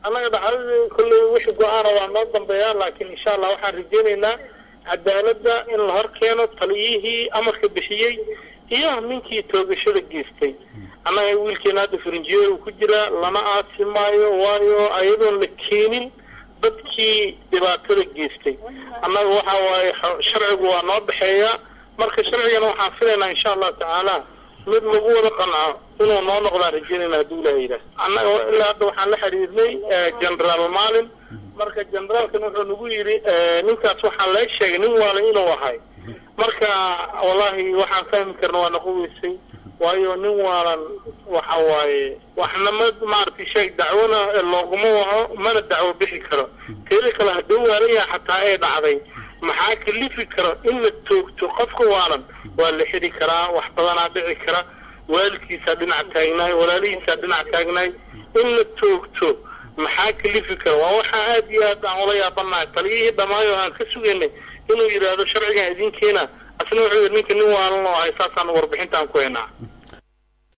annaga dhacdadii kolley wixii go-aana waa noo dambeeyaa laakiin insha allah waxaan rajeynaynaa cadaaladda in la hor keeno taliyihii amarka bixiyey iyo ninkii toogashada geystay annaga wiilkeena hadda farinjiyeer uu ku jiraa lama aasi maayo waayo ayadoon la keenin dadkii dhibaatada geystay annaga waxa waaye sharcigu waa noo dhexeeya marka sharcigana waxaan filaynaa insha allahu tacaala mid lagu wada qanco inuu noo noqdaan rajeynayna hadduu ilaha yidhaah annaga ilaa hadda waxaan la xiriirnay generaal maalin marka generaalkan wuxuu nagu yidhi ninkaas waxaa lee sheegay nin waala inuu ahay marka wallahi waxaan fahmi karna waa naquweysay waayo nin waalan waxa waaye waxna ma maaragtay sheeg dacwona looguma waco mana dacwo bixi karo teeda kale hadduu waalan yahay xataa ee dhacday maxaa kalifi karo in la toogto qofka waalan waa la xidi karaa wax badanaa dhici kara waalidkiisaa dhinac taagnaay walaalihiisaa dhinac taagnaay in la toogto maxaa kalifi kara waa waxaa aad iyo aad aan ula yaabanahay taliyihii dhammaayo aan ka sugaynay inuu yidhaahdo sharcigan idinkeena asna wuxuu yidhi ninka nin waalan oo ahay saasaan warbixintaan ku haynaa